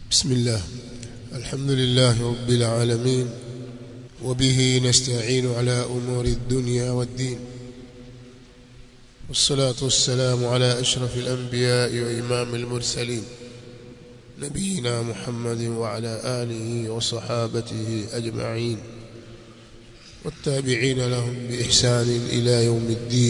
بسم الله الحمد لله رب العالمين وبه نستعين على أمور الدنيا والدين والصلاة والسلام على أشرف الأنبياء وإمام المرسلين نبينا محمد وعلى آله وصحابته أجمعين والتابعين لهم بإحسان إلى يوم الدين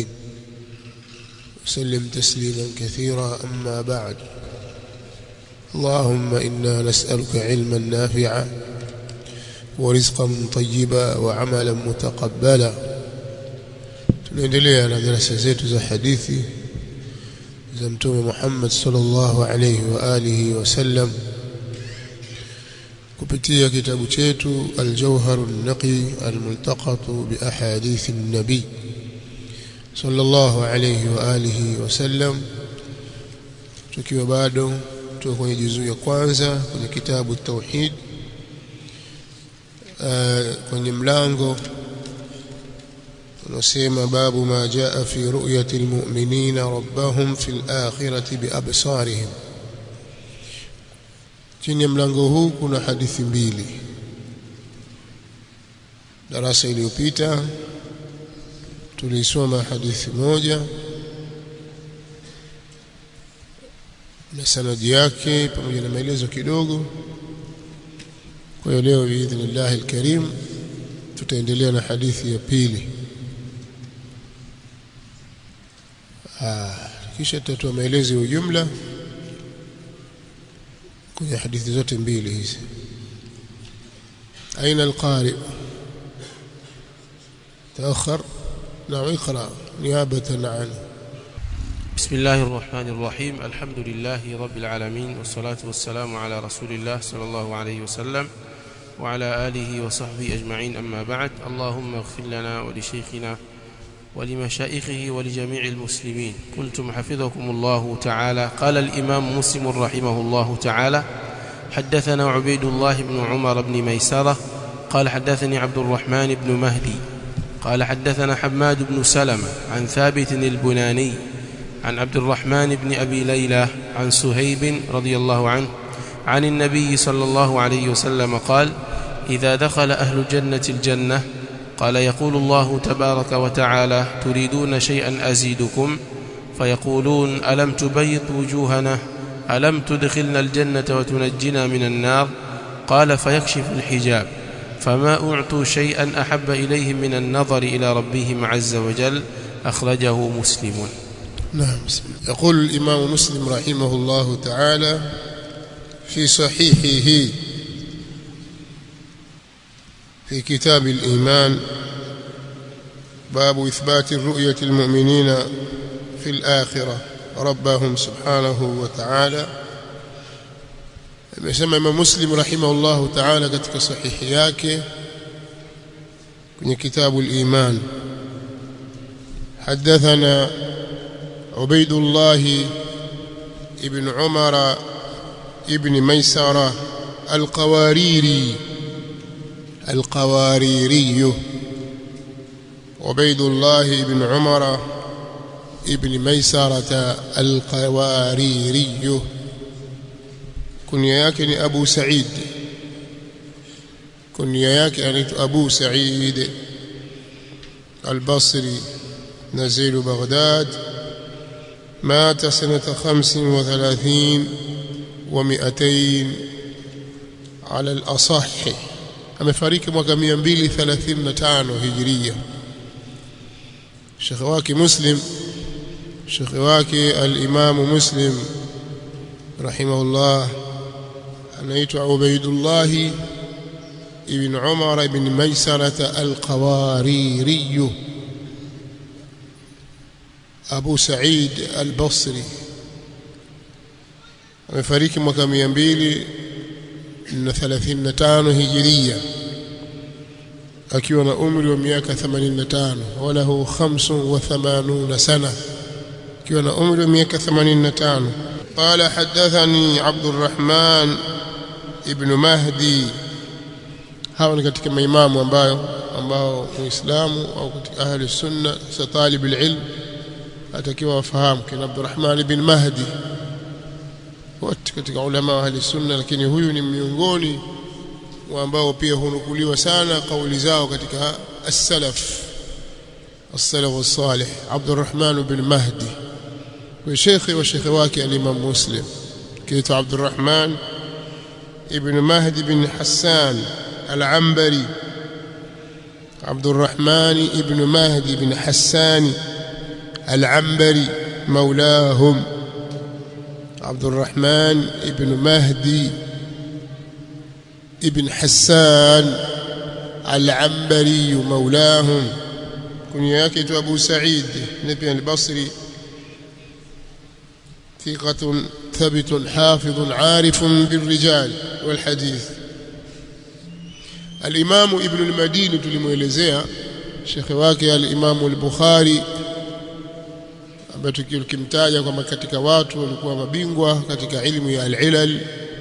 وسلم تسليما كثيرا أما بعد اللهم إنا نسألك علما نافعا ورزقا طيبا وعملا متقبلا tunaendelea na darasa zetu za hadithi za mtume Muhammad sallallahu alayhi wa alihi wasallam kupitia kitabu chetu Al-Jawhar an-Naqi al-Multaqat bi ahadith an-nabi sallallahu alayhi wa alihi wasallam tukiwa bado tuko kwenye juzuu ya kwanza kwenye kitabu tauhid uh, kwenye mlango unasema babu ma jaa fi ru'yati almu'minina rabbahum fil akhirati biabsarihim chini ya mlango huu kuna hadithi mbili darasa iliyopita tulisoma hadithi moja na sanadi yake pamoja na maelezo kidogo kwa hiyo leo biidhnillah alkarim tutaendelea na hadithi ya pili ah kisha tutatoa maelezo ya ujumla kwenye hadithi zote mbili hizi aina alqari تأخر نعم اقرأ نيابة عنه بسم الله الرحمن الرحيم الحمد لله رب العالمين والصلاة والسلام على رسول الله صلى الله عليه وسلم وعلى آله وصحبه أجمعين أما بعد اللهم اغفر لنا ولشيخنا ولمشائخه ولجميع المسلمين قلتم حفظكم الله تعالى قال الإمام مسلم رحمه الله تعالى حدثنا عبيد الله بن عمر بن ميسرة قال حدثني عبد الرحمن بن مهدي قال حدثنا حماد بن سلمة عن ثابت البناني عن عبد الرحمن بن أبي ليلى عن سهيب رضي الله عنه عن النبي صلى الله عليه وسلم قال إذا دخل أهل الجنة الجنة قال يقول الله تبارك وتعالى تريدون شيئا أزيدكم فيقولون ألم تبيض وجوهنا ألم تدخلنا الجنة وتنجنا من النار قال فيكشف الحجاب فما أعطوا شيئا أحب إليهم من النظر إلى ربهم عز وجل أخرجه مسلم نعم يقول الإمام مسلم رحمه الله تعالى في صحيحه في كتاب الإيمان باب إثبات الرؤية المؤمنين في الآخرة ربهم سبحانه وتعالى amesema Imam Muslim rahimahullahu ta'ala katika sahihi yake kwenye kitabu al-Iman حدثنا عبيد الله ابن عمر ابن ميسرة القواريري القواريري عبيد الله بن عمر ابن ميسرة القواريري كنيا yake ni Abu Sa'id kunia yake anaitwa Abu Sa'id al-Basri نزيل بغداد مات سنة خمس وثلاثين ومئتين على الأصح amefariki mwaka 235 hijiria shekhe wake muslim shekhe wake al-imamu muslim rahimahullah anaitwa ubaidullah ibn umar ibn maisarata al-qawariri abu said al-basri amefariki mwaka 235 hijiria akiwa na umri wa miaka 85 walahu 85 sana akiwa na umri wa miaka 85 قال حدثني عبد الرحمن ابن مهدي hao ni katika maimamu ambayo ambao muislamu au katika ahli sunna sa talib alilm atakiwa wafahamu kina Abdurrahman ibn Mahdi wote katika ulama wa ahli sunna lakini huyu ni miongoni wa ambao pia hunukuliwa sana kauli zao katika as-salaf as-salaf as-salih Abdurrahman bin Mahdi kwa shekhi wa shekhi wake al-Imam Muslim kiitwa Abdurrahman ibn Mahdi bin Hassan al-Ambari Abdurrahman ibn Mahdi bin Hassan al-Ambari مولاهم عبد الرحمن ابن مهدي ابن حسان العنبري مولاهم كنيا yake أبو سعيد نبي البصري ثقة ثبت حافظ عارف بالرجال والحديث الإمام ابن المديني tulimuelezea shekhe wake al-Imam al-Bukhari ambaye tukimtaja kwamba katika watu walikuwa mabingwa katika ilmu ya al-ilal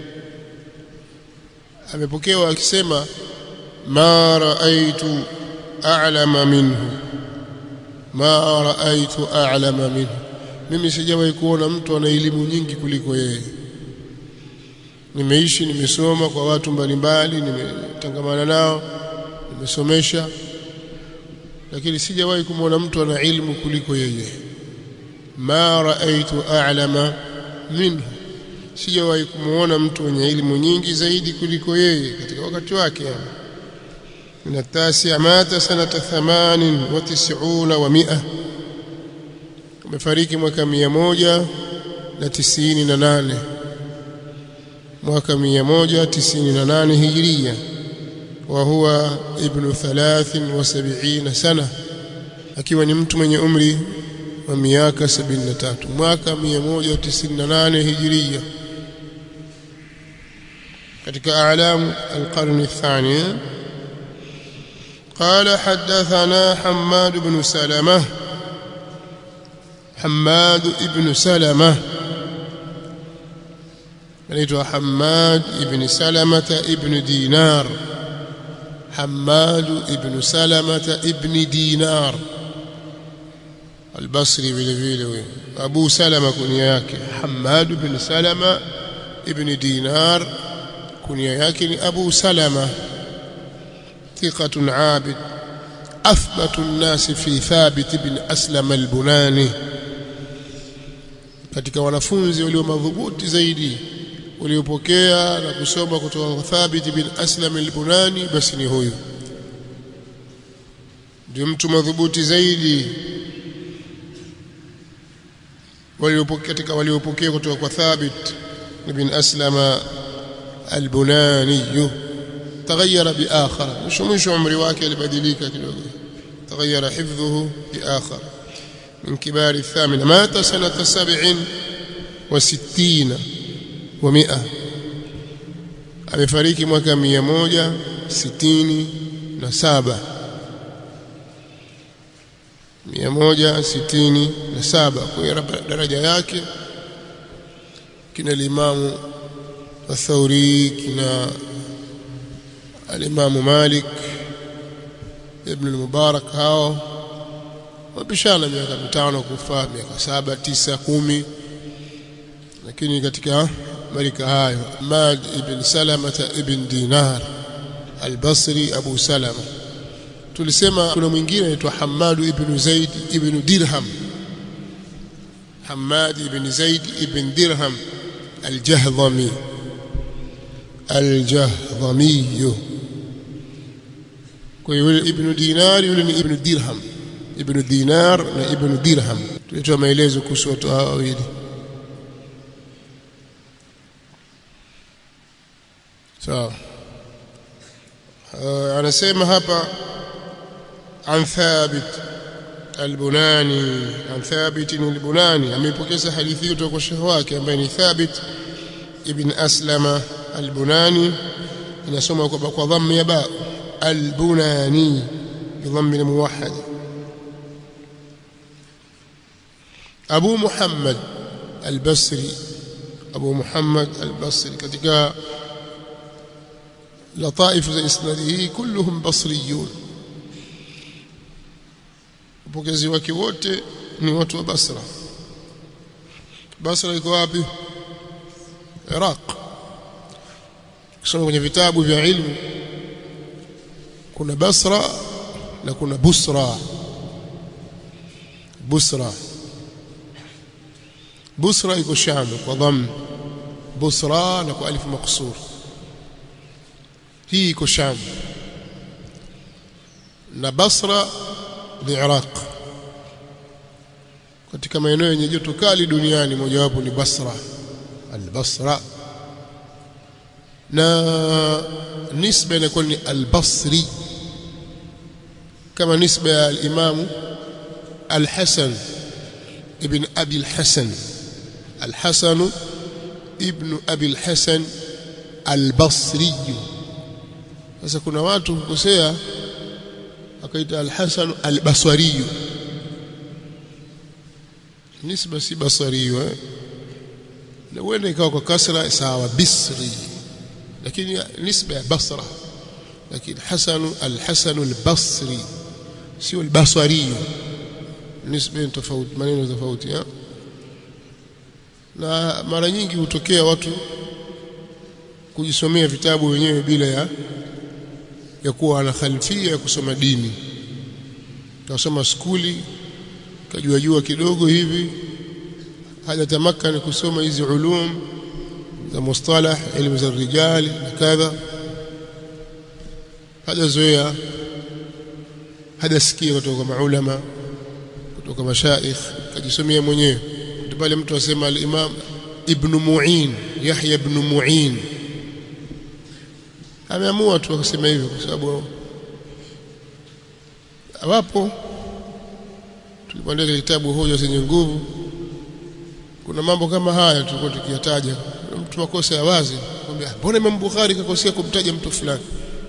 amepokewa akisema ma raaitu a'lama minhu ma raaitu a'lama minhu mimi sijawahi kuona mtu ana elimu nyingi kuliko yeye nimeishi nimesoma kwa watu mbalimbali nimetangamana nao nimesomesha lakini sijawahi kumwona mtu ana ilmu kuliko yeye ma raaitu a'lama minhu sijawahi kumuona mtu mwenye elimu nyingi zaidi kuliko yeye katika wakati wake min at-tasi' mata sanata 98 wa 100 amefariki mwaka 198 mwaka 198 hijiria wa huwa ibnu 73 sana akiwa ni mtu mwenye umri wa miaka 73 mwaka 198 hijiria katika a'lam al-qarn ath-thani قال حدثنا حماد بن سلمة حماد بن سلمة anaitwa Hammad ibn Salamata ibn Dinar Hammad ibn Salamata ibn Dinar Al-Basri vile vile huyo Abu Salama kunia yake Hammad ibn Salama ibn Dinar kunia yake ni Abu Salama ثقة عابد أثبت الناس في ثابت بن أسلم البناني katika wanafunzi walio madhubuti zaidi waliopokea na kusoma kutoka kwa Thabit bin Aslam al-Bunani basi ni huyu ndio mtu madhubuti zaidi waliopokea katika waliopokea kutoka kwa Thabit bin Aslam al-Bunani تغير بآخر مش مش عمري wake alibadilika kidogo تغير حفظه بآخر من كبار الثامنة مات سنة سبع وستين ومئة amefariki mwaka mia moja sitini na saba mia moja sitini na saba kwa daraja yake kina limamu athauri kina alimamu malik ibn al-mubarak hao wapishana miaka mitano kufa miaka saba tisa kumi lakini katika marika hayo Ahmad ibn Salama ibn Dinar al-Basri Abu Salama tulisema kuna mwingine anaitwa Hammad ibn Zaid ibn Dirham Hammad ibn Zaid ibn Dirham al-Jahdhami al-Jahdhami kwa hiyo ibn Dinar yule ni ibn Dirham ibn Dinar na ibn Dirham tulitoa maelezo kuhusu watu hao wawili sawa anasema hapa an Thabit al-Bunani an Thabit al-Bunani amepokeza hadithi kutoka kwa shehe wake ambaye ni Thabit ibn Aslama al-Bunani inasoma kwa kwa dhamma ya ba al-Bunani بضم الموحد أبو محمد البصري أبو محمد البصري katika لطائف إسناده كلهم بصريون upokezi wake wote ni watu wa Basra Basra iko wapi Iraq kusoma kwenye vitabu vya ilmu kuna Basra na kuna Busra Busra Busra iko Sham kwa dhamm Busra na kwa alif maksur hii iko Sham na Basra ni Iraq katika maeneo yenye joto kali duniani mojawapo ni Basra al-Basra na nisba inakuwa ni al-Basri kama nisba ya al-Imam al-Hasan ibn Abi al-Hasan al-Hasan ibn Abi al-Hasan al-Basri sasa kuna watu hukosea akaita al-Hasan al-Basri nisba si basari eh na wenda ikawa kwa kasra sawa bisri lakini nisba ya basra lakini hasan al-hasan al-basri sio al-basri nisba tofauti maneno tofauti eh na mara nyingi hutokea watu kujisomea vitabu wenyewe bila ya ya kuwa ana khalfia ya kusoma dini kasoma skuli kajua jua kidogo hivi hajatamakani kusoma hizi ulum za mustalah elimu za rijali na kadha hajazoea hajasikia kutoka kwa maulama kutoka mashaikh kajisomea mwenyewe pale mtu asema al-imam ibn mu'in yahya ibn mu'in ameamua tu akasema hivyo kwa sababu wapo tulipoandika kitabu hoja zenye nguvu kuna mambo kama haya tulikuwa tukiyataja mtu makosa ya wazi kwambia mbona Imam Bukhari kakosea kumtaja mtu fulani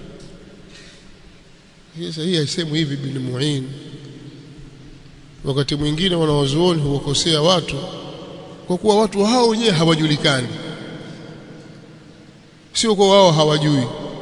sasa hii haisemwi hivi bin Mu'in wakati mwingine wanawazuoni huwakosea watu kwa kuwa watu hao wenyewe hawajulikani sio kwa wao hawajui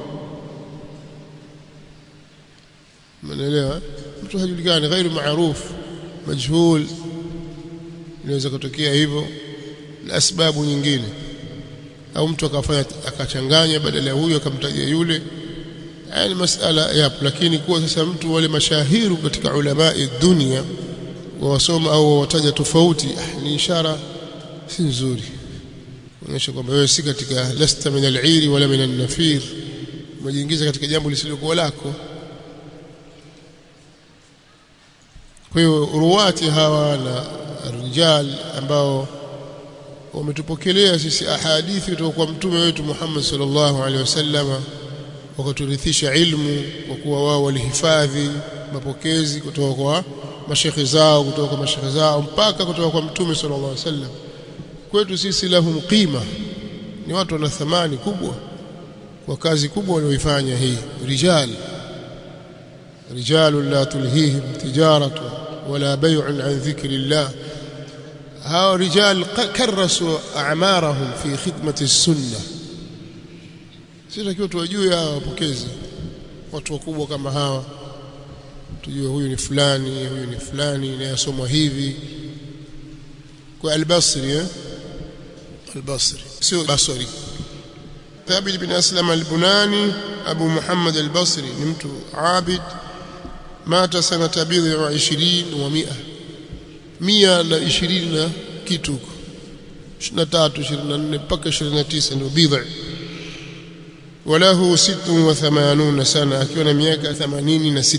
Umeelewa? Mtu hajulikani ghairu maarufu majhul inaweza kutokea hivyo na sababu nyingine au mtu akafanya akachanganya badala ya huyo akamtaja yule yani masala yapo lakini kuwa sasa mtu wale mashahiru katika ulama dunia wawasoma au wawataja tofauti ah, ni ishara si nzuri kuonyesha kwamba wewe si katika lasta min al-iri wala min an-nafir umejiingiza katika jambo lisilokuwa lako kwa hiyo ruwati hawa na rijal ambao wametupokelea sisi ahadithi kutoka kwa mtume wetu Muhammad sallallahu alaihi wasallam wakaturithisha ilmu kwa kuwa wao walihifadhi mapokezi kutoka kwa mashekhe zao kutoka kwa mashekhe zao mpaka kutoka kwa mtume sallallahu alaihi wasallam kwetu sisi lahum qima ni watu wana thamani kubwa kwa kazi kubwa walioifanya hii rijal رجال لا تلهيهم تجارة ولا بيع عن ذكر الله هؤلاء رجال كرسوا أعمارهم في خدمة السنة sitakiwa tuwajue hawa wapokezi watu wakubwa kama hawa tujue huyu ni fulani huyu ni fulani inayosomwa hivi kwa albasri eh? albasri sio basri thabit bin aslam albunani abu muhammad albasri ni mtu abid mata sanata bidhi wa 20 wa 100 mia na 20 na kitu huko 23 24 mpaka 29 ndio bidhi وله 86 سنه akiwa na miaka 86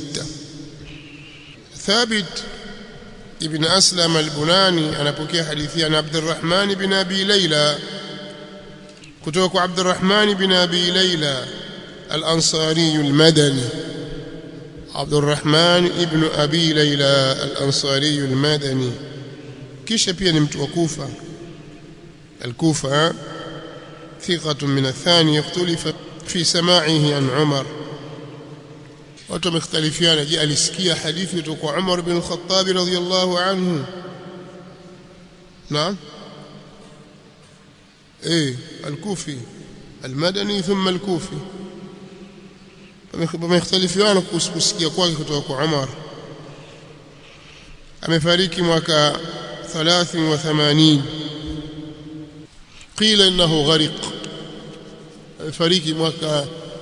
ثابت ابن اسلم البناني anapokea hadithi ya Abdurrahman ibn Abi Layla kutoka kwa Abdurrahman ibn Abi Layla al-Ansari al-Madani Abdurrahman ibn Abi Layla al-Ansari al-Madani kisha pia ni mtu wa Kufa al-Kufa ثقة من الثاني اختلف في سماعه عن عمر watu wamekhtalifiana je alisikia hadithi kutoka kwa Umar bin Khattab radhiyallahu anhu naam eh al-Kufi al-Madani thumma al-Kufi wamekhtalifiana kuhusu kusikia kwake kutoka kwa Umar amefariki mwaka 83 qila innahu ghariq fariki mwaka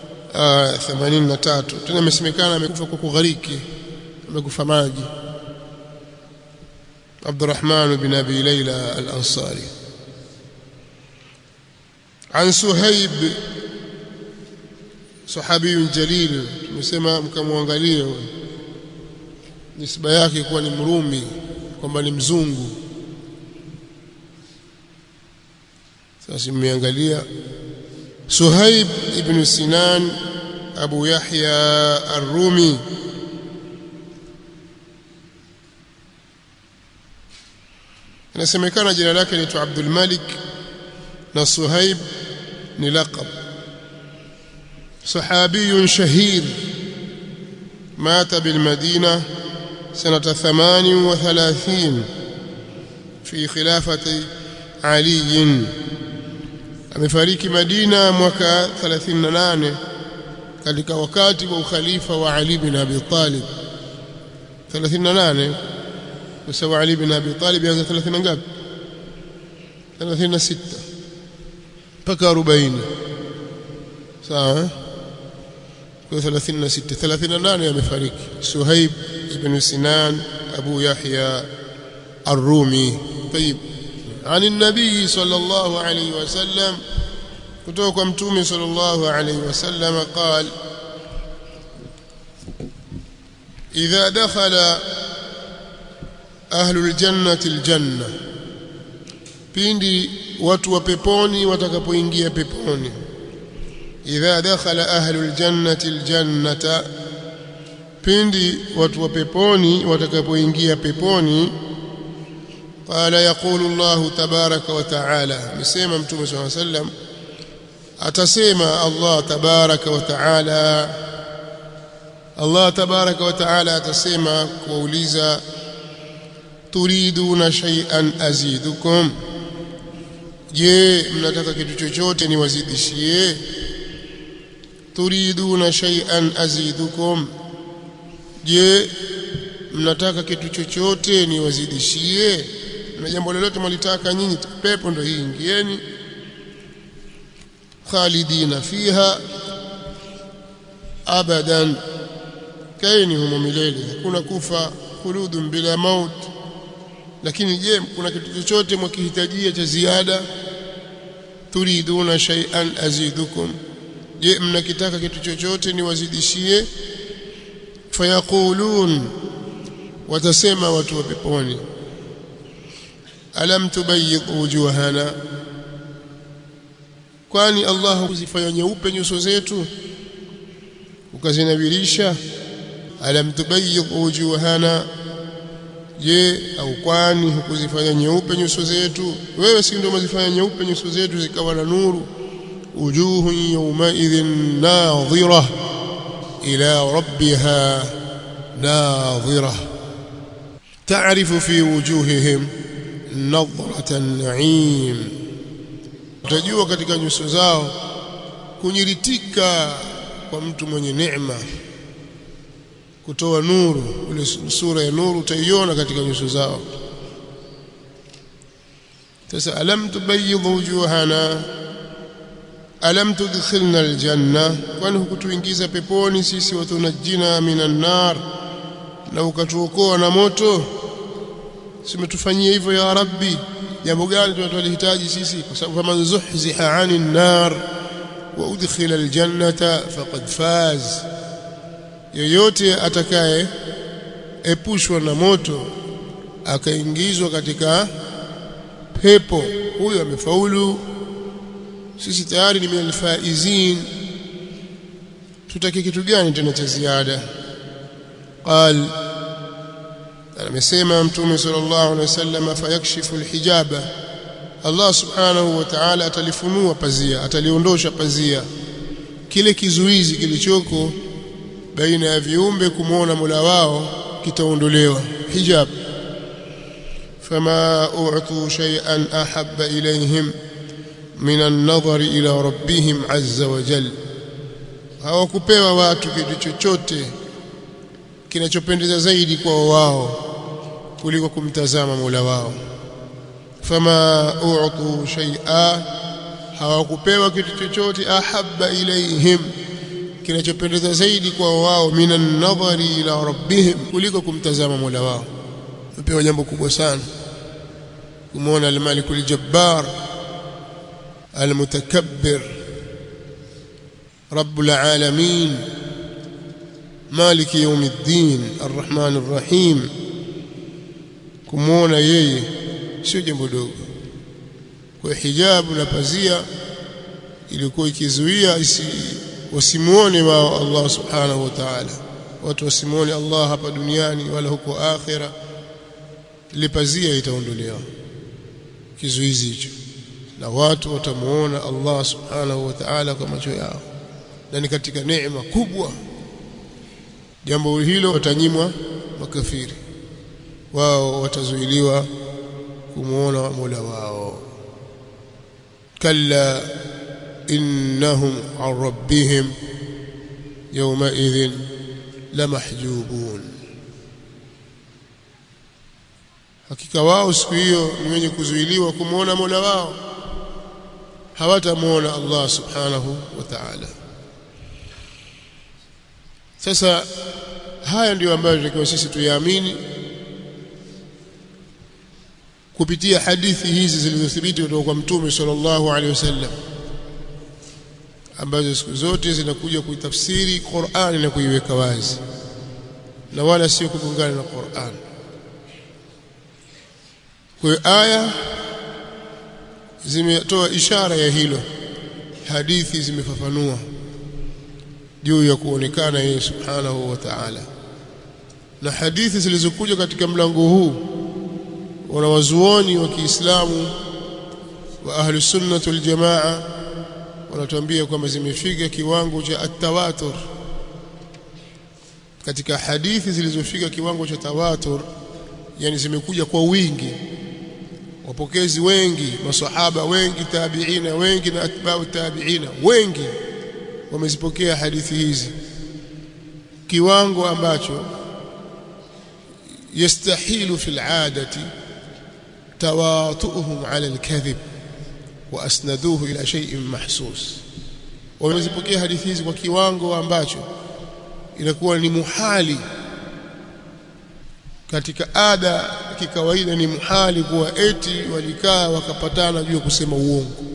83 tena imesemekana amekufa kwa kughariki amekufa maji Abdurrahman bin Abi Layla al-Ansari عن سهيب صحابي جليل tumesema mkamwangalie nisba yake kuwa ni mrumi kwamba ni mzungu sasa mmeangalia Suhaib ibn Sinan Abu Yahya Ar-Rumi inasemekana jina lake ni Abdul Malik na Suhaib ni laqab صحابي شهير مات بالمدينة سنة ثمان وثلاثين في خلافة علي amefariki Madina mwaka 38 katika wakati wa ukhalifa wa Ali bin Abi Talib 38 kwa sababu Ali bin Abi Talib anza 30 ngapi 36 mpaka 40 sawa kwa 36 38 amefariki Suhaib ibn Sinan Abu Yahya Ar-Rumi طيب عن النبي صلى الله عليه وسلم kutoka kwa mtume sallallahu alayhi wasallam قال إذا دخل أهل الجنة الجنة pindi watu wa peponi watakapoingia peponi idha dakhala ahlul jannati aljannata pindi watu wa peponi watakapoingia peponi qala yaqulu Allah tabaraka wa taala amesema mtume swalla sallam atasema Allah tabaraka wa taala Allah tabaraka wa taala atasema kuuliza turiduna shay'an azidukum je mnataka kitu chochote niwazidishie turiduna shay'an azidukum je mnataka kitu chochote niwazidishie na jambo lolote mlitaka nyinyi pepo ndio hii ingieni khalidina fiha abadan kaini humo milele hakuna kufa khuludun bila maut lakini je kuna kitu chochote mkihitajia cha ziada turiduna shay'an azidukum je mnakitaka kitu chochote niwazidishie fayaqulun watasema watu wa peponi alam tubayyid wujuhana kwani Allah hukuzifanya nyeupe nyuso zetu ukazinabirisha alam tubayyid wujuhana je au kwani hukuzifanya nyeupe nyuso zetu wewe si ndio umezifanya nyeupe nyuso zetu zikawa na nuru wujuhu yawmaidhin nadhira ila rabbiha nadhira تعرف في وجوههم نظرة النعيم utajua katika nyuso zao kunyiritika kwa mtu mwenye neema kutoa nuru ile sura ya nuru utaiona katika nyuso zao sasa alam tubayyid wujuhana alam tudkhilna aljanna kwani hukutuingiza peponi sisi watunajina minan nar na ukatuokoa na moto simetufanyia hivyo ya rabbi jambo gani tunalihitaji sisi kwa sababu kama zuhziha 'anil nar wa udkhila aljannata faqad faz yoyote atakaye epushwa na moto akaingizwa katika pepo huyo amefaulu sisi tayari ni minal faizin tutaki kitu gani tena cha ziada قال amesema mtume sallallahu alaihi wasallam fayakshifu alhijaba Allah subhanahu wa ta'ala atalifunua pazia ataliondosha pazia kile kizuizi kilichoko baina ya viumbe kumwona Mola wao kitaondolewa hijab fama u'tu shay'an ahabba ilayhim min an-nadhar ila rabbihim azza wa jalla hawakupewa watu kitu chochote kinachopendeza zaidi kwa wao kuliko kumtazama Mola wao fama u'tu shay'a hawakupewa kitu chochote ahabba ilaihim kinachopendeza zaidi kwa wao minan nadhari ila rabbihim kuliko kumtazama Mola wao wapewa jambo kubwa sana kumwona al-Malik al-Jabbar al-Mutakabbir رب العالمين مالك يوم الدين الرحمن الرحيم kumuona yeye sio jambo dogo kwa hijabu na pazia ilikuwa ikizuia isi wasimuone wao Allah subhanahu wa ta'ala watu wasimuone Allah hapa duniani wala huko akhira ile pazia itaondolewa kizuizi hicho na watu watamuona Allah subhanahu wa ta'ala kwa macho yao na ni katika neema kubwa jambo hilo watanyimwa makafiri wao watazuiliwa kumuona Mola wao kalla innahum an rabbihim yawma idhin lamahjubun hakika wao siku hiyo ni wenye kuzuiliwa kumuona Mola wao hawatamuona Allah subhanahu wa ta'ala sasa haya ndiyo ambayo tunatakiwa sisi tuyaamini kupitia hadithi hizi zilizothibiti kutoka kwa mtume sallallahu alaihi wasallam ambazo siku zote zinakuja kuitafsiri Qur'ani na kuiweka wazi na wala sio kugongana na Qur'an kwa hiyo aya zimetoa ishara ya hilo hadithi zimefafanua juu ya kuonekana yeye subhanahu wa ta'ala na hadithi zilizokuja katika mlango huu wanawazuoni wa Kiislamu wa ahli sunnah wal jamaa wanatuambia kwamba zimefika kiwango cha at-tawatur katika hadithi zilizofika kiwango cha tawatur yani zimekuja kwa wingi wapokezi wengi masahaba wengi tabiina wengi na atba'u tabiina wengi wamezipokea hadithi hizi kiwango ambacho yastahilu fil adati tawatuhum ala alkadhib wa asnaduhu ila shay'in mahsus wamezipokea hadithi hizi kwa kiwango ambacho inakuwa ni muhali katika ada kikawaida ni muhali kuwa eti walikaa wakapatana juu ya kusema uongo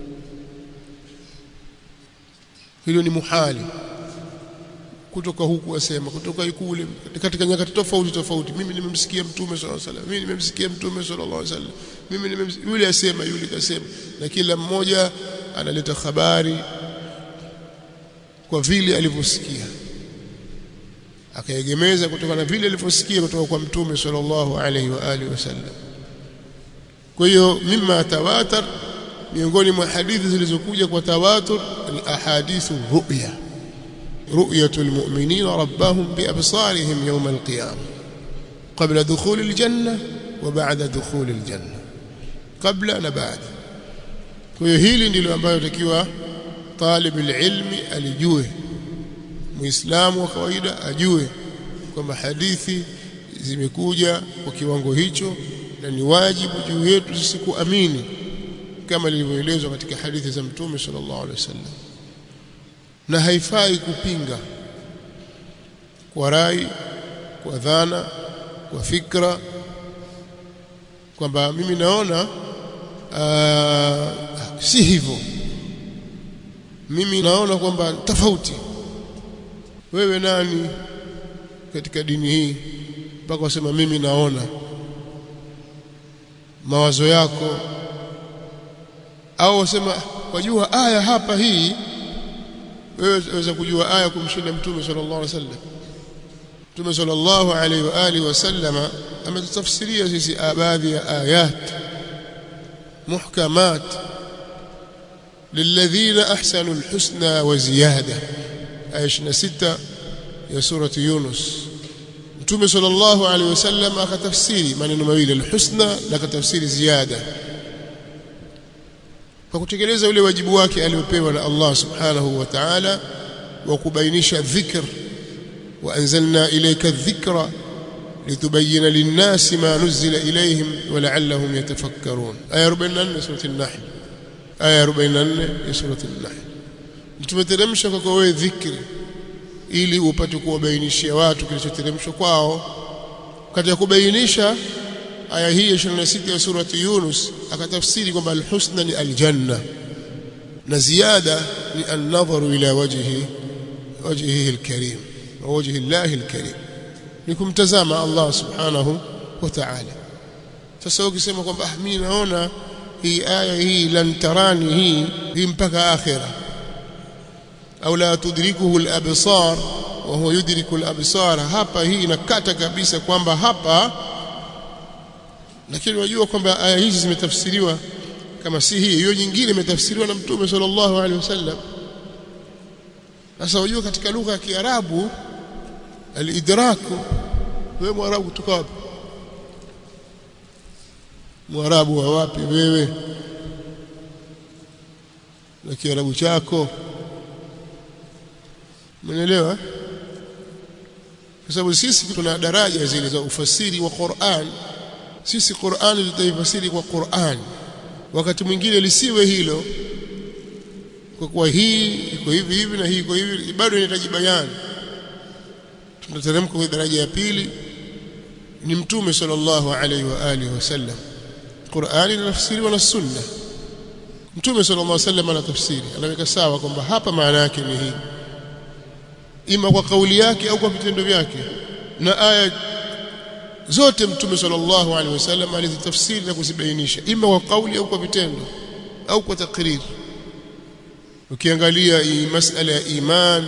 hilo ni muhali kutoka huku wasema kutoka kule katika nyakati tofauti tofauti mimi nimemsikia mtume sallallahu alaihi wasallam mimi nimemsikia mtume sallallahu alaihi wasallam mimi nimemsikia yule asema yule kasema na kila mmoja analeta habari kwa vile alivyosikia akaegemeza kutoka na vile alivyosikia kutoka kwa mtume sallallahu alaihi wa alihi wasallam kwa hiyo mimma tawatar miongoni mwa hadithi zilizokuja kwa tawatur ni ahadithu ru'ya رؤية المؤمنين ربهم بأبصارهم يوم القيامة قبل دخول الجنة وبعد دخول الجنة قبل وبعد kwa hili ndilo ambayo takiwa talib ilmi alijue muislamu wa kawaida ajue kwamba hadithi zimekuja kwa kiwango hicho na ni wajibu juu yetu sisi kuamini kama lilivyoelezwa katika hadithi za mtume sallallahu alaihi wasallam na haifai kupinga kwa rai kwa dhana kwa fikra kwamba mimi naona aa, si hivyo mimi naona kwamba tofauti wewe nani katika dini hii mpaka wasema mimi naona mawazo yako au wasema wajua aya hapa hii wewe waweza kujua aya kumshinda mtume sallallahu alaihi wasallam mtume sallallahu alaihi wa alihi wasallama ametutafsiria sisi baadhi ya ayat muhkamat للذين احسنوا الحسنى وزياده aya 26 ya surati yunus mtume sallallahu alaihi wasallam akatafsiri maneno mawili alhusna na akatafsiri ziada kwa kutekeleza ule wajibu wake aliopewa na Allah subhanahu wa ta'ala wa kubainisha dhikr wa anzalna ilayka dhikra litubayyana lin-nasi ma nuzila ilayhim wa la'allahum yatafakkarun aya 44 surati an-nahl aya 44 ya sura an-nahl tumeteremsha kwako wewe dhikri ili upate kuwabainishia watu kilichoteremshwa kwao katika kubainisha aya hii ya 26 ya surati Yunus akatafsiri kwamba alhusna ni aljanna na ziada ni an-nadharu ila wajhi wajhihi alkarim wa wajhi Allah alkarim ni kumtazama Allah subhanahu wa ta'ala sasa ukisema kwamba ah mimi naona hii aya hii lan tarani hii hii mpaka akhira au la tudrikuhu al-absar wa huwa yudriku al-absar hapa hii inakata kabisa kwamba hapa lakini unajua kwamba aya hizi zimetafsiriwa kama si hii hiyo nyingine imetafsiriwa na mtume sallallahu alaihi wasallam sasa unajua katika lugha ya Kiarabu al-idraku wewe mwarabu kutoka wapi mwarabu wa wapi wewe na kiarabu chako umeelewa kwa sababu sisi tuna daraja zile za ufasiri wa Qur'an sisi Qur'an tutaifasiri kwa Qur'an wakati mwingine lisiwe hilo kwa kuwa hii iko hivi hivi na hii iko hivi bado inahitaji bayani tunateremka kwa daraja ya pili ni mtume sallallahu alaihi wa alihi wasallam Qur'ani inafsiriwa na sunna mtume sallallahu alaihi wasallam anatafsiri anaweka sawa kwamba hapa maana yake ni hii ima kwa kauli yake au kwa vitendo vyake na aya zote mtume sallallahu alaihi wasallam alizitafsiri na kuzibainisha ima kwa kauli au kwa vitendo au kwa takriri ukiangalia hii masala ya iman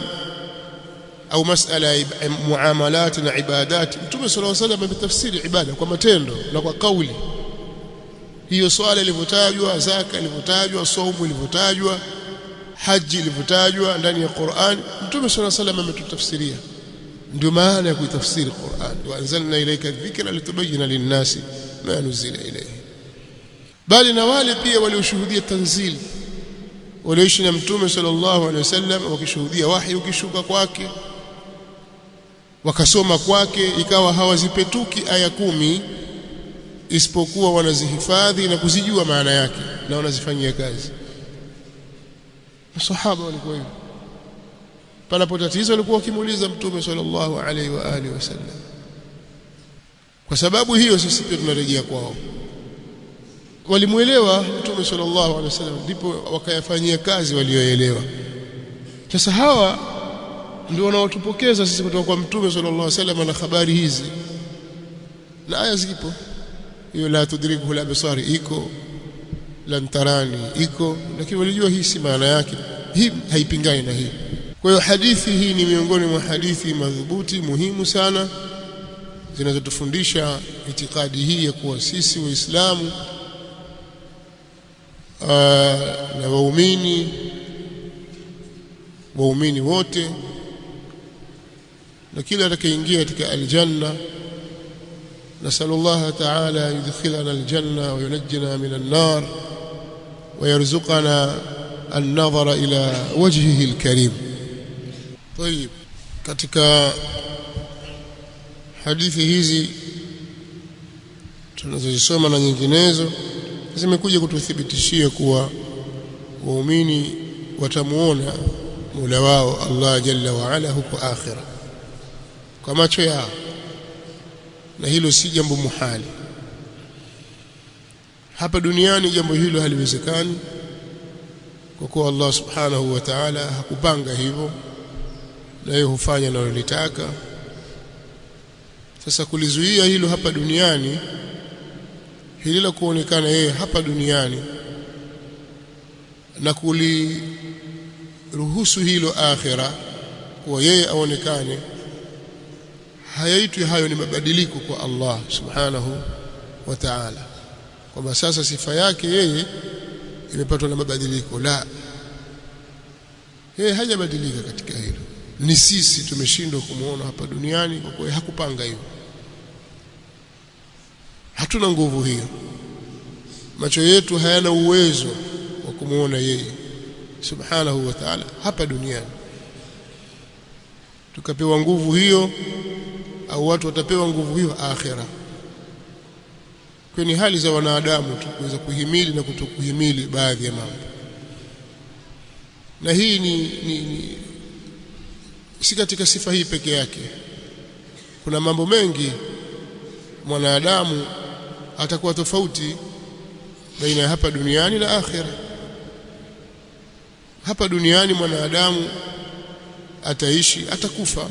au masala ya muamalat na ibadat mtume sallallahu alaihi wasallam ametafsiri ibada kwa matendo na kwa kauli hiyo swala ilivyotajwa zaka ilivyotajwa saumu ilivyotajwa haji ilivyotajwa ndani ya Qur'an mtume sallallahu alaihi wasallam ametutafsiria ndio maana ya kuitafsiri Qur'an wa anzalna ilayka dhikra litubayyana lin-nasi ma nuzila ilayhi bali na wale pia walioshuhudia tanzili walioishi na mtume sallallahu alaihi wasallam wakishuhudia wahi ukishuka kwake wakasoma kwake ikawa hawazipetuki aya kumi isipokuwa wanazihifadhi na kuzijua maana yake na wanazifanyia kazi masahaba walikuwa hivyo panapo tatizo walikuwa wakimuuliza mtume sallallahu alaihi wa alihi wasallam kwa sababu hiyo sisi pia tunarejea kwao walimuelewa mtume sallallahu alaihi wasallam ndipo wakayafanyia kazi walioelewa sasa hawa ndio wanaotupokeza sisi kutoka kwa mtume sallallahu alaihi wasallam na habari hizi na aya zipo hiyo la tudrikuhu al-absar iko lan tarani iko lakini walijua hii si maana yake hii haipingani na hii kwa hiyo hadithi hii ni miongoni mwa hadithi madhubuti muhimu sana zinazotufundisha itikadi hii ya kuwa sisi waislamu na waumini waumini wote na kila atakayeingia katika aljanna نسأل الله تعالى أن يدخلنا الجنة وينجنا من النار ويرزقنا النظر إلى وجهه الكريم طيب katika hadithi hizi tunazozisoma na nyinginezo zimekuja kututhibitishia kuwa waumini watamuona Mola wao Allah Jalla wa Ala huko akhira kwa macho yao na hilo si jambo muhali hapa duniani jambo hilo haliwezekani kwa kuwa Allah subhanahu wa ta'ala hakupanga hivyo na yeye hufanya analotaka sasa kulizuia hilo hapa duniani hili la kuonekana yeye hapa duniani na kuliruhusu hilo akhira kuwa yeye aonekane hayaitwi hayo ni mabadiliko kwa Allah subhanahu wa ta'ala kwamba sasa sifa yake yeye imepatwa na mabadiliko la yeye hajabadilika katika hilo ni sisi tumeshindwa kumuona hapa duniani kwa kuwa hakupanga hivyo hatuna nguvu hiyo macho yetu hayana uwezo wa kumuona yeye subhanahu wa ta'ala hapa duniani tukapewa nguvu hiyo au watu watapewa nguvu hiyo akhira kwenye hali za wanadamu tu kuweza kuhimili na kutokuhimili baadhi ya mambo na hii ni, ni, ni si katika sifa hii peke yake kuna mambo mengi mwanadamu atakuwa tofauti baina ya hapa duniani na akhira hapa duniani mwanadamu ataishi atakufa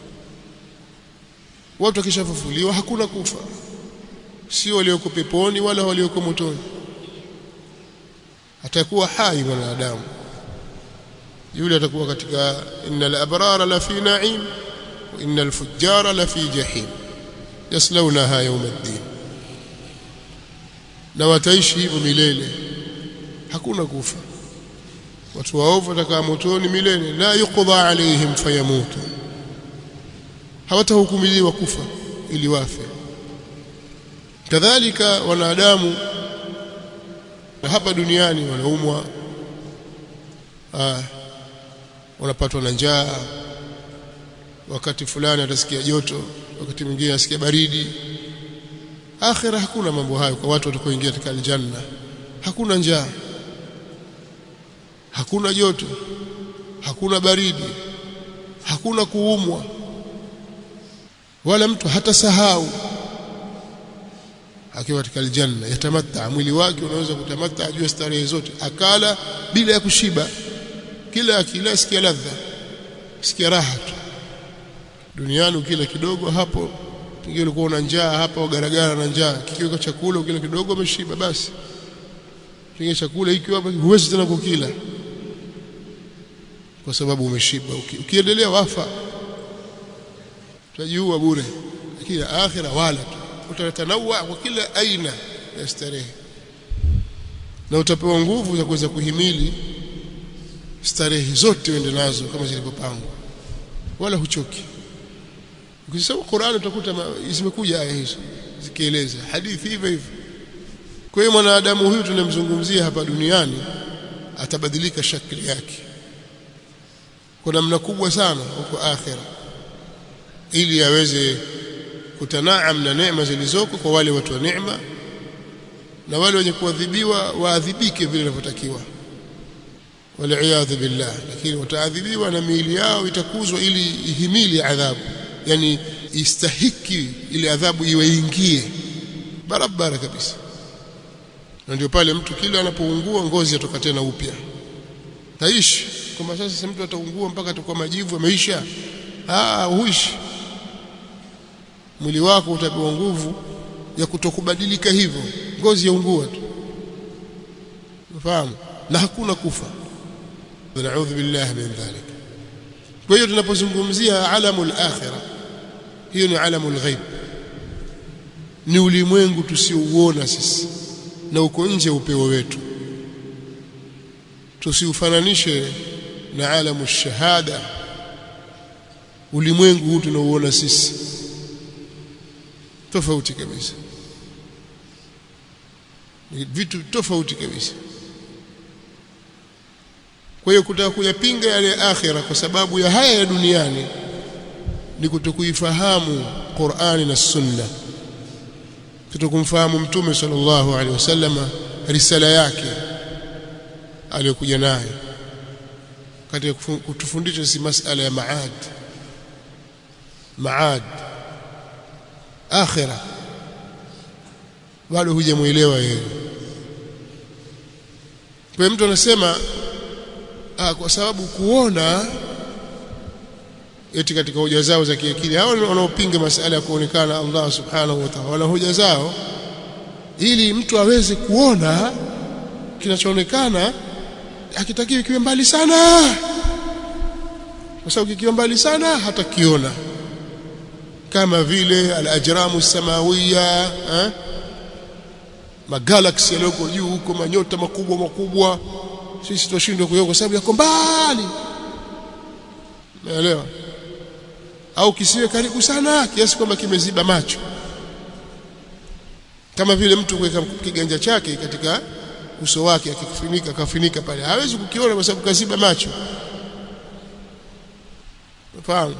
watu wakishafufuliwa hakuna kufa sio walioko peponi wala walioko motoni atakuwa hai mwanadamu yule atakuwa katika innal abrara la fi na'im wa innal fujjara la fi jahim yaslaunaha yawm ad-din na wataishi hivyo milele hakuna kufa watu waovu watakaa motoni milele la yuqda alaihim fayamutu hawatahukumiliwa kufa ili wafe kadhalika wanadamu hapa duniani wanaumwa ah wanapatwa na njaa wakati fulani atasikia joto wakati mwingine asikia baridi akhira hakuna mambo hayo kwa watu watakaoingia katika aljanna hakuna njaa hakuna joto hakuna baridi hakuna kuumwa wala mtu hatasahau akiwa katika aljanna yatamatta mwili wake unaweza kutamatta ajue starehe zote akala bila ya kushiba kila akila sikia ladha sikia raha tu duniani ukila kidogo hapo pengine ulikuwa una njaa hapa ugaragara na njaa kikiweka chakula ukila kidogo umeshiba basi pengine chakula hiki hapa huwezi tena kukila kwa sababu umeshiba ukiendelea wafa utajiua bure lakini akhira wala tu utatanawa kwa kila aina ya starehe na utapewa nguvu za kuweza kuhimili starehe zote uende nazo kama zilivyopangwa wala huchoki ukisoma Qur'an utakuta zimekuja aya hizo zikieleza hadithi hivyo hivyo kwa hiyo mwanadamu huyu tunamzungumzia hapa duniani atabadilika shakli yake kwa namna kubwa sana huko akhira ili aweze kutanaam na neema zilizoko kwa wale watu wa neema na wale wenye kuadhibiwa waadhibike vile inavyotakiwa waliyadhu billah lakini wataadhibiwa na miili yao itakuzwa ili ihimili adhabu yani istahiki ile adhabu iwaingie barabara kabisa na ndio pale mtu kila anapoungua ngozi atoka tena upya taishi kwamba sasa mtu ataungua mpaka atakuwa majivu ameisha ah huishi mwili wako utapewa nguvu ya kutokubadilika hivyo ngozi yaungua tu unafahamu na hakuna kufa naudhu billahi min dhalik kwa hiyo tunapozungumzia alamul akhirah hiyo ni alamul ghaib ni ulimwengu tusiouona sisi na uko nje upeo wetu tusiufananishe na alamu shahada ulimwengu huu tunaouona sisi tofauti kabisa ni vitu tofauti kabisa kwa hiyo kutaka kuyapinga yale akhira kwa sababu ya haya ya duniani ni kutokuifahamu Qur'ani na Sunna kutokumfahamu mtume sallallahu alaihi wasallam risala yake aliyokuja nayo katika kutufundisha si masala ya maad maad akhira bado hujamuelewa yeye kwa mtu anasema ah, kwa sababu kuona eti katika hoja zao za kiakili hao wanaopinga masala ya kuonekana Allah subhanahu wa ta'ala wana hoja zao ili mtu aweze kuona kinachoonekana hakitakiwi kiwe mbali sana kwa sababu kikiwa mbali sana hatakiona kama vile al-ajramu samawiya eh? magalaxy yaliyoko juu huko manyota makubwa makubwa sisi tunashindwa kuona kwa sababu yako mbali naelewa au kisiwe karibu sana kiasi kwamba kimeziba macho kama vile mtu kuweka kiganja chake katika uso wake akifunika kafunika pale hawezi kukiona kwa sababu kaziba macho fahamu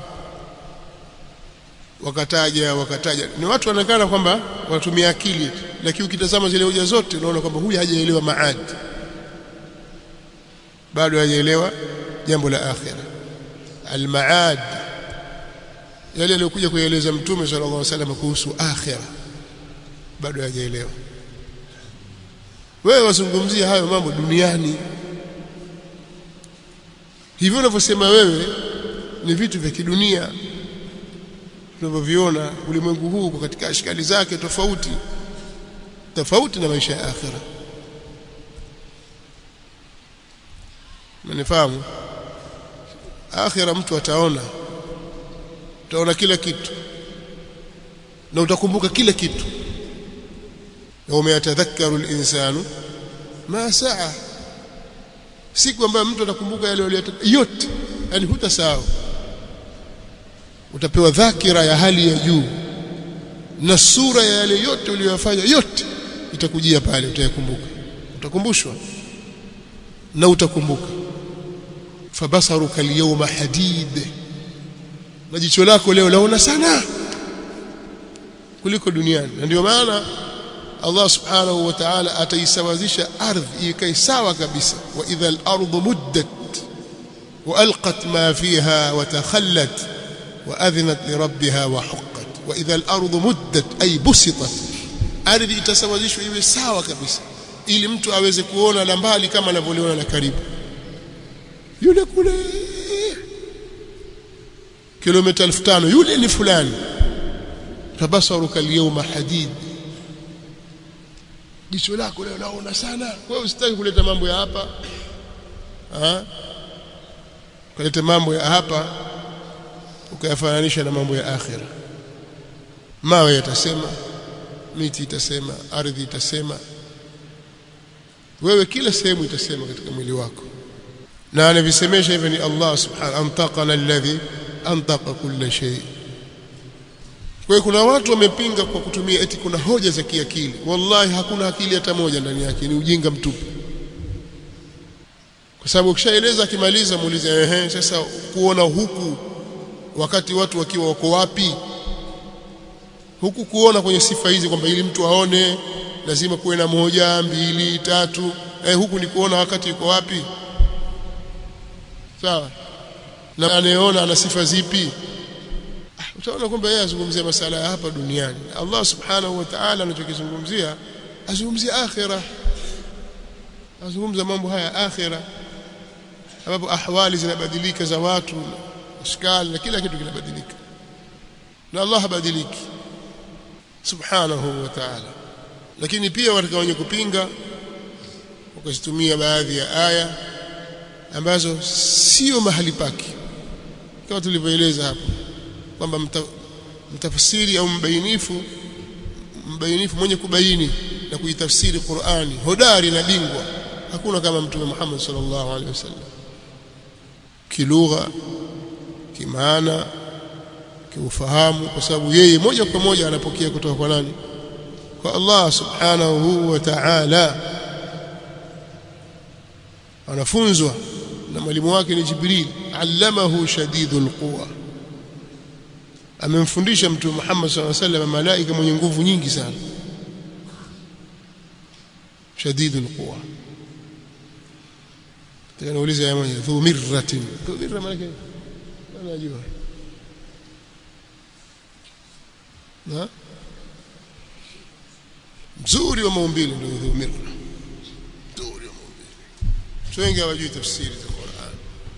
wakataja wakataja ni watu wanaonekana kwamba wanatumia akili lakini ukitazama zile hoja zote unaona kwamba huyu hajaelewa maadi bado hajaelewa jambo la akhira almaad yale aliyokuja kueleza mtume sallallahu alaihi wasallam kuhusu akhira bado hajaelewa wewe wazungumzia hayo mambo duniani hivyo unavyosema wewe ni vitu vya kidunia tunavyoviona ulimwengu huu kwa katika ashkali zake tofauti tofauti na maisha ya akhira Mnifahamu? Akhira mtu ataona. Utaona kila kitu. Na utakumbuka kila kitu. Yawma yatadhakkaru al-insanu ma saa. Siku ambayo mtu atakumbuka yale aliyotenda yote, yani hutasahau. Utapewa dhakira ya hali ya juu. Na sura ya yale yote uliyofanya yote itakujia pale utayakumbuka. Utakumbushwa na utakumbuka fabasaruka alyawma hadid na jicho lako leo laona sana kuliko duniani na ndio maana Allah subhanahu wa ta'ala ataisawazisha ardhi ikae sawa kabisa wa idha al-ardu muddat wa alqat ma fiha wa takhallat wa adhnat li rabbiha wa huqqat wa idha al-ardu muddat ay busitat ardhi itasawazishwa iwe sawa kabisa ili mtu aweze kuona la mbali kama anavyoliona la karibu yule kule kilomita 5000 yule ni fulani tabasaruka al-yawma hadid jicho lako leo naona sana wewe usitaki kuleta mambo ya hapa ah kuleta mambo ya hapa ukayafananisha na mambo ya akhira mawe yatasema miti itasema ardhi itasema wewe kila sehemu itasema katika mwili wako na anavisemesha hivyo ni Allah subhanahu antaqana alladhi antaqa kulla shay kwa hiyo kuna watu wamepinga kwa kutumia eti kuna hoja za kiakili wallahi hakuna akili hata moja ndani yake ni ujinga mtupu kwa sababu ukishaeleza akimaliza muulize ehe sasa kuona huku wakati watu wakiwa wako wapi huku kuona kwenye sifa hizi kwamba ili mtu aone lazima kuwe na moja mbili tatu eh, huku ni kuona wakati yuko wapi sawa na anayeona ana sifa zipi ah, utaona kwamba yeye azungumzia masala ya hapa duniani Allah subhanahu wa ta'ala anachokizungumzia azungumzia akhira azungumza mambo haya akhira ambapo ahwali zinabadilika za watu ashkali na kila kitu kinabadilika na Allah habadiliki subhanahu wa ta'ala lakini pia katika wenye kupinga wakazitumia baadhi ya aya ambazo sio mahali pake kama tulivyoeleza hapo kwamba mta, mtafsiri au mbainifu mbainifu mwenye kubaini na kuitafsiri Qur'ani hodari na bingwa hakuna kama mtume Muhammad sallallahu alaihi wasallam kilugha kimaana kiufahamu kwa sababu yeye moja kwa moja anapokea kutoka kwa nani kwa Allah subhanahu wa ta'ala anafunzwa na mwalimu wake ni Jibril allamahu shadidul quwa amemfundisha mtume Muhammad sallallahu alaihi wasallam malaika mwenye nguvu nyingi sana shadidul quwa tunauliza ya moja dhu mirratin dhu mirra maana yake anajua na mzuri wa maumbile ndio dhu mirra mzuri wa maumbile wengi hawajui tafsiri za Qur'an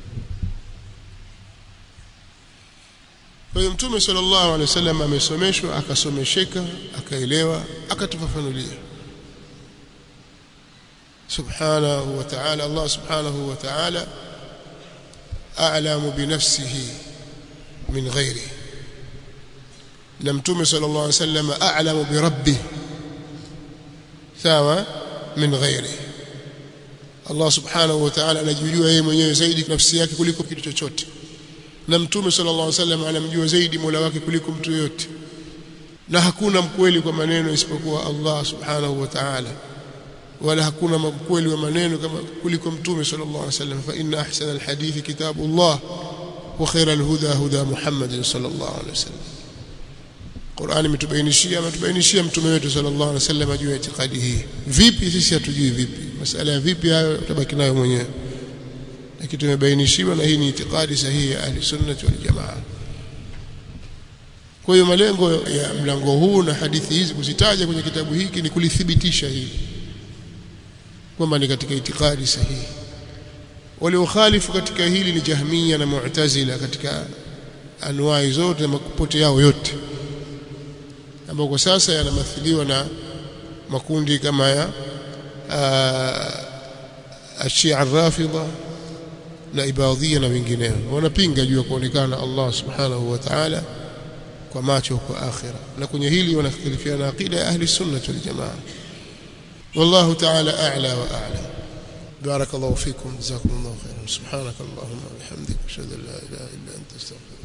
kwa hiyo mtume sallallahu alaihi wasallam amesomeshwa akasomesheka akaelewa akatufafanulia subhanahu wa ta'ala Allah subhanahu wa ta'ala a'lamu bi nafsihi min ghairihi na mtume sallallahu alaihi wasallam a'lamu bi rabbih sawa min ghairihi Allah subhanahu wa ta'ala anajijua yeye mwenyewe zaidi nafsi yake kuliko kitu chochote na mtume sallallahu alaihi wasallam anamjua zaidi Mola wake kuliko mtu yote na hakuna mkweli kwa maneno isipokuwa Allah subhanahu wa ta'ala wala hakuna mkweli wa maneno kama kuliko mtume sallallahu alaihi wasallam fa inna ahsana alhadith kitabullah wa khayra alhuda huda Muhammad sallallahu alaihi wasallam Qur'ani imetubainishia ametubainishia mtume wetu sallallahu alaihi wasallam juu ya itikadi hii vipi sisi hatujui vipi masala ya vipi hayo utabaki nayo mwenyewe lakini tumebainishiwa na hii ni itikadi sahihi ya ahli sunnah wal jamaa kwa hiyo malengo ya mlango huu na hadithi hizi kuzitaja kwenye kitabu hiki ni kulithibitisha hili kwamba ni katika itikadi sahihi waliokhalifu katika hili ni jahmiya na mu'tazila katika anwai zote na makupote yao yote ambao kwa sasa yanamathiliwa na makundi kama ya ashia ar-rafidha na ibadhia na wengineo wanapinga juu ya kuonekana Allah subhanahu wa ta'ala kwa macho kwa akhira na kwenye hili wanakhitilifiana aqida ya ahli sunnah wal jamaa والله تعالى أعلى وأعلم بارك الله فيكم جزاكم الله خيرا سبحانك اللهم وبحمدك أشهد أن لا إله إلا أنت أستغفرك